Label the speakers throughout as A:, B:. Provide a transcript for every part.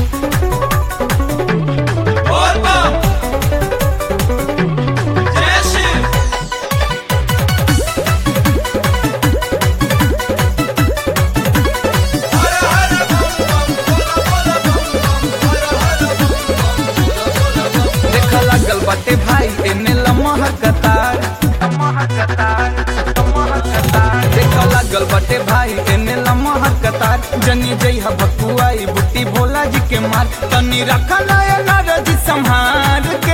A: देख लागल बाटे भाई एने लमहर कतार देख लागल बाटे भाई एने लमहर कतार जनी जई भकुआई बुट्टी भोला जी के मार तनी रखा नया नारज संहार के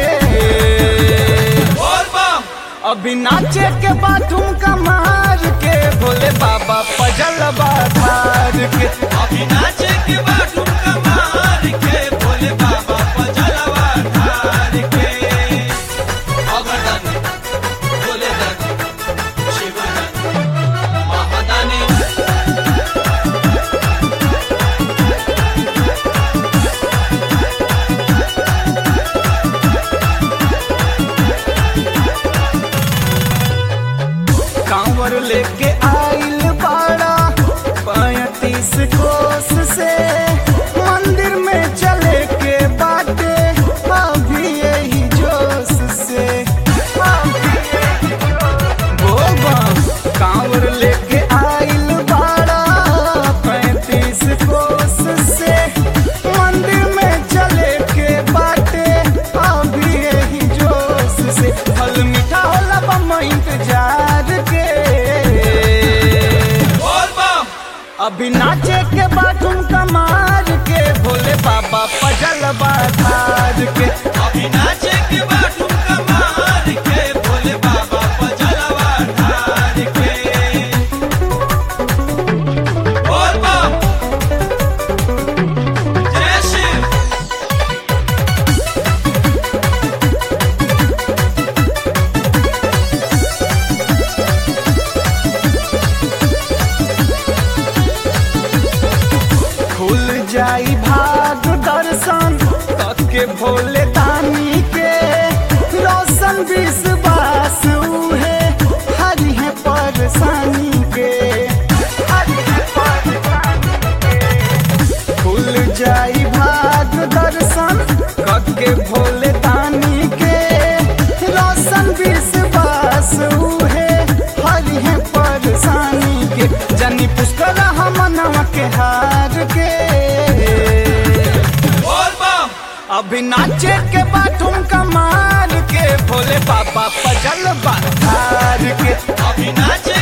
A: अभी नाचे के बाथरूम का मार के भोले बाबा पजल बाधार के
B: अभी नाचे के बाटू कमार के भोले बाबा पजलवा ढार के अगरदानी भोले दानी शिव दानी महादानी
A: कांवर लेके आइल बाड़ा पैतीस कोस से मंदिर में चले के बाटे अभी यही जोश से बोबा कांवर लेके आइल बाड़ा पैतीस कोस से मंदिर में चले के बाटे अभी यही जोश से फल मीठा होला बम इंतजार के
B: बोल बम
A: अभी नाचे के बाथरूम कमार के भोले बाबा पजल बाधार के
B: अभी नाचे के बाटू कमार के भोले बाबा पजलवा ढार के बोल बम जय शिव
A: खुल जाई भाग दर्शन के भोले दानी के रोशन विश्वास उहे हरि है परेशानी के खुल जाई भाग दर्शन के भोले दानी के रोशन विश्वास उहे हरि है परेशानी के जनी पुष्कर हमनवा के हार के
B: बोल बम
A: अभी नाचे के बाथरूम कमाल के भोले बाबा पजल बाधार के
B: अभी नाचे